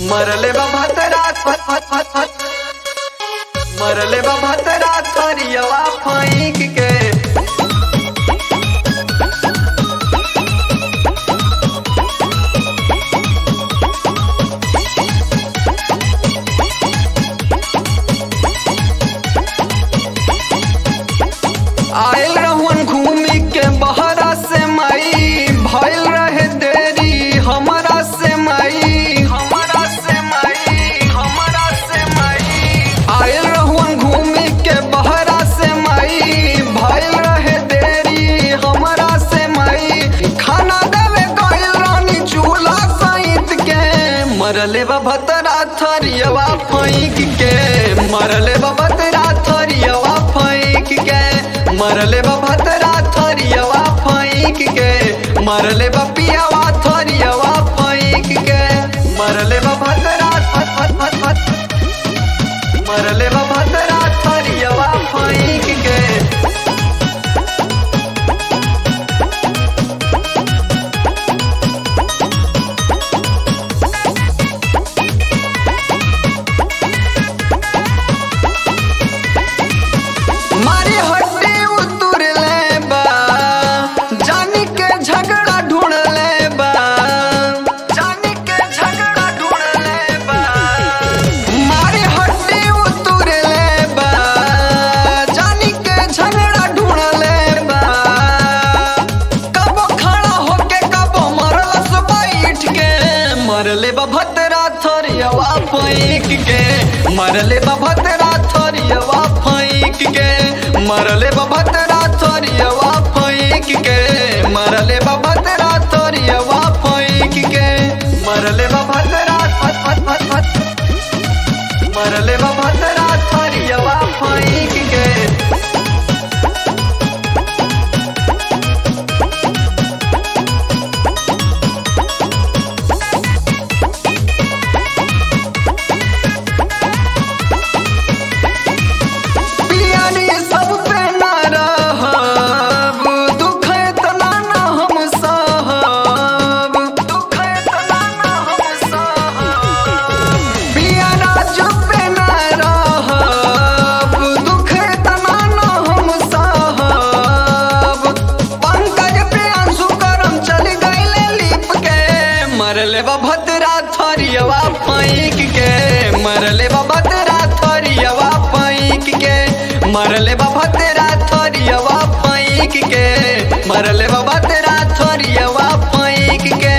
मरले बा भतरात फत फत फत फत मरले बा भतरात थरियवा फैंक के आयल रहुन घूमी के बहरा से मई भइल रहे देरी हमरा से मई हमरा से मई हमरा से मई आयल रहुन घूमी के बहरा से मई भइल रहे देरी हमरा से मई खाना देवे गइल रानी चूल्हा सहित के मरले बा भतरा थरियवा फैंक के मरले बा भतरा थरियवा फैंक के मरले बा भतरा थरियवा फैंक के मरले बा पियावा थरियवा फैंक के मरले बा भतरा फत फत फत फत मरले बा भतरा थरियवा फैंक के मारी हड्डी उतुर ले बा जानी के झगड़ा ढूंढ ले बा जानी के झगड़ा ढूंढ ले बा मारी हड्डी उतुर ले बा जानी के झगड़ा ढूंढ ले बा कबो खड़ा होके कबो मरलस बैठ के मरले बा भतरा थरियवा पैक के मरले बा भतरा थरियवा फैंक के मरले बा भतरा थरियवा फैंक के मरले बा भतरा थरियवा फैंक के मरले बा भतरा फत फत फत फत मरले बा भतरा थरियवा फैंक के पियानी सब पे ना रहब दुख इतना ना हम सहब दुख इतना ना हम सहब पियाना चुप पे ना रहब दुख इतना ना हम सहब पंकज पे आंसू करम चल गईले लिप के मरले बा भद्रा थरियवा फैंक के मरले बा भद्रा थरियवा फैंक के मरले बा भद्रा थरियवा फैंक के मरले बा भद्रा थरियवा फैंक के